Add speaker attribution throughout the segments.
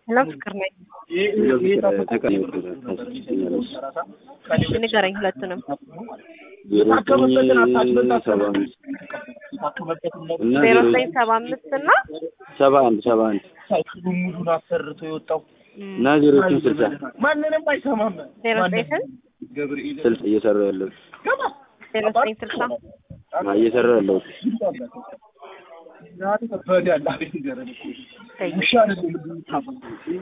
Speaker 1: ሰላም ፍቅር ነኝ። እሺ ንገረኝ ሁለቱንም። ዜሮ ዘጠኝ ሰባ አምስት እና
Speaker 2: ሰባ አንድ ሰባ አንድ
Speaker 3: ሙሉን አሰርቶ የወጣው
Speaker 2: እና ዜሮችን ስልሳ
Speaker 3: ማንንም አይሰማም።
Speaker 1: ዜሮ ዘጠኝ ስንት
Speaker 3: ገብርኤል
Speaker 2: ስልሳ እየሰራ ያለው
Speaker 1: ዜሮ ዘጠኝ ስልሳ
Speaker 2: እየሰራ ያለው
Speaker 3: በዳላ ንገረን እኮ ውሻ አይደለም የምታፈው።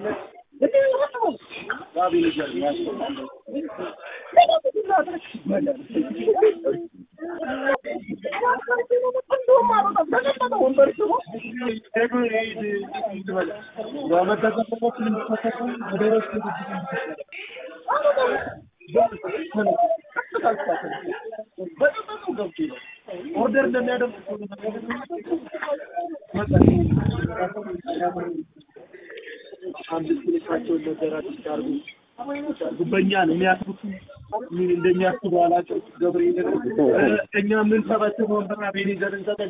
Speaker 3: ኦርደር እንደሚያደርግ አምስት ልሳቸውን ነገራቸው ሲያርጉ ጉበኛ ነው የሚያስቡት ምን እንደሚያስቡ አላቸው። ገብርኤል እኛ ምን ሰበስብ ወንበራ ቤኔዘር እንሰጠ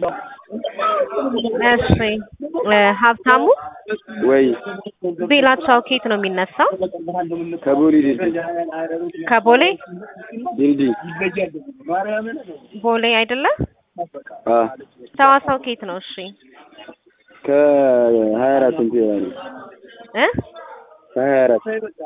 Speaker 1: እሺ እ ሀብታሙ
Speaker 2: ወይ
Speaker 1: ቤላቻው ኬት ነው የሚነሳው?
Speaker 2: ከቦሌ ድልድይ
Speaker 1: ከቦሌ
Speaker 2: ድልድይ
Speaker 3: ማርያምን
Speaker 1: ቦሌ አይደለ?
Speaker 2: አ
Speaker 1: ሰዋሰው ኬት ነው? እሺ
Speaker 2: ከሀያ አራት እንትን ይላል
Speaker 1: እ
Speaker 2: ከሀያ አራት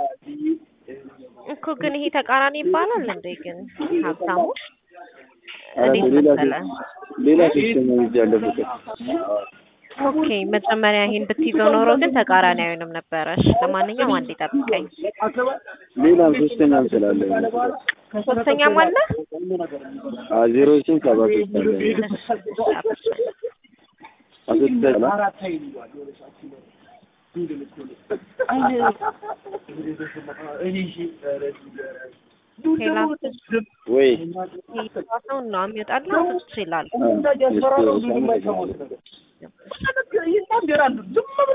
Speaker 1: እኮ ግን ይሄ ተቃራኒ ይባላል እንዴ? ግን ሀብታሙ
Speaker 2: ኧረ
Speaker 1: እንዴት
Speaker 2: ሌላ
Speaker 1: መሰለ?
Speaker 2: ሌላ ሶስተኛ ልጅ አለ ፍቅር
Speaker 1: ኦኬ መጀመሪያ ይሄን ብትይዘው ኖሮ ግን ተቃራኒ አይሆንም ነበረ። እሺ ለማንኛውም አንዴ ጠብቀኝ።
Speaker 2: ሌላም ሶስተኛም ስላለ
Speaker 1: ሶስተኛም አለ?
Speaker 2: አ ዜሮችን ሰባ ሶስት አለ አስወጥተህ
Speaker 3: አራት ኃይል ይሏል የሆነ ሰዓት ሲኖር ድንግል እኮ ነው። እኔ እሺ ኧረ
Speaker 1: ሌላ
Speaker 2: ወይ
Speaker 1: ሰውን ነው የሚወጣልህ ትችላል።
Speaker 2: አ
Speaker 3: እንዳያስፈራረው ምንም አይሰሙት ነገር ይናገራሉ ዝም